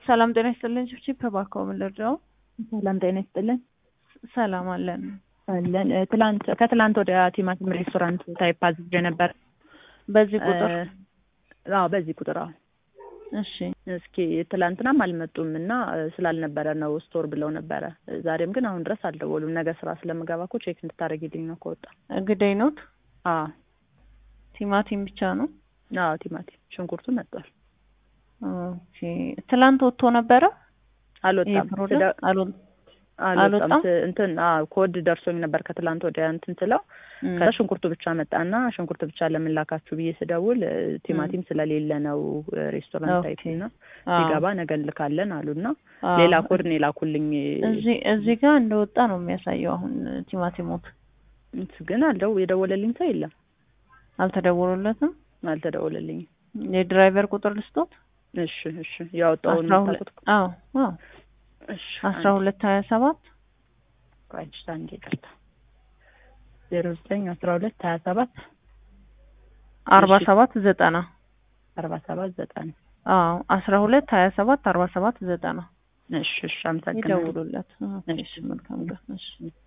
ሰላም ጤና ይስጥልን። ችብችብ እባክዎ ምን ልርዳው? ሰላም ጤና ይስጥልን። ሰላም አለን አለን እ፣ ትላንት ከትላንት ወደ ቲማቲም ሬስቶራንት ታይፕ አዝዤ ነበር። በዚህ ቁጥር እ፣ አዎ በዚህ ቁጥር አዎ። እሺ እስኪ ትላንትናም አልመጡም እና እ፣ ስላልነበረ ነው ስቶር ብለው ነበረ። እ፣ ዛሬም ግን አሁን ድረስ አልደወሉም። ነገ ስራ ስለምገባ እኮ ቼክ እንድታደርጊልኝ ነው ከወጣ። እንግዲህ ኖት አዎ ቲማቲም ብቻ ነው። አዎ ቲማቲም ሽንኩርቱ መጥቷል። ኦኬ ትላንት ወጥቶ ነበረ ይሄ አልወጣም ፕሮዳክት ስደ- አልወ- አልወጣም አልወጣም? ስ- እንትን አዎ ኮድ ደርሶኝ ነበር ከትላንት ወዲያ እንትን ስለው እም፣ ከዛ ሽንኩርቱ ብቻ መጣና ሽንኩርት ብቻ ለምን ላካችሁ ብዬ ስደውል እ፣ ቲማቲም ስለሌለ ነው እ፣ ሬስቶራንት ታይፕ ኦኬ። እና አዎ፣ ሲገባ ነገ እንልካለን አሉና አዎ። ሌላ ኮድ ነው የላኩልኝ። እዚህ እዚህ ጋር እንደወጣ ነው የሚያሳየው። አሁን ቲማቲሞት ግን አልደው የደወለልኝ ሰው የለም። አልተደወሉለትም። አልተደወለልኝም። የድራይቨር ቁጥር ልስጦት እሺ እሺ ያወጣውን አስራ ሁለት የምታውቁት? አዎ አዎ እሺ አስራ ሁለት ሀያ ሰባት ቆይ እሺ፣ አንዴ ይቅርታ ዜሮ ዘጠኝ አስራ ሁለት ሀያ ሰባት አርባ እሺ። ሰባት ዘጠና አርባ ሰባት ዘጠና አዎ አስራ ሁለት ሀያ ሰባት አርባ ሰባት ዘጠና እሺ እሺ አመሰግናለሁ። ይደውሉለት። ኦኬ፣ እሺ። እሺ መልካም ቀን። እሺ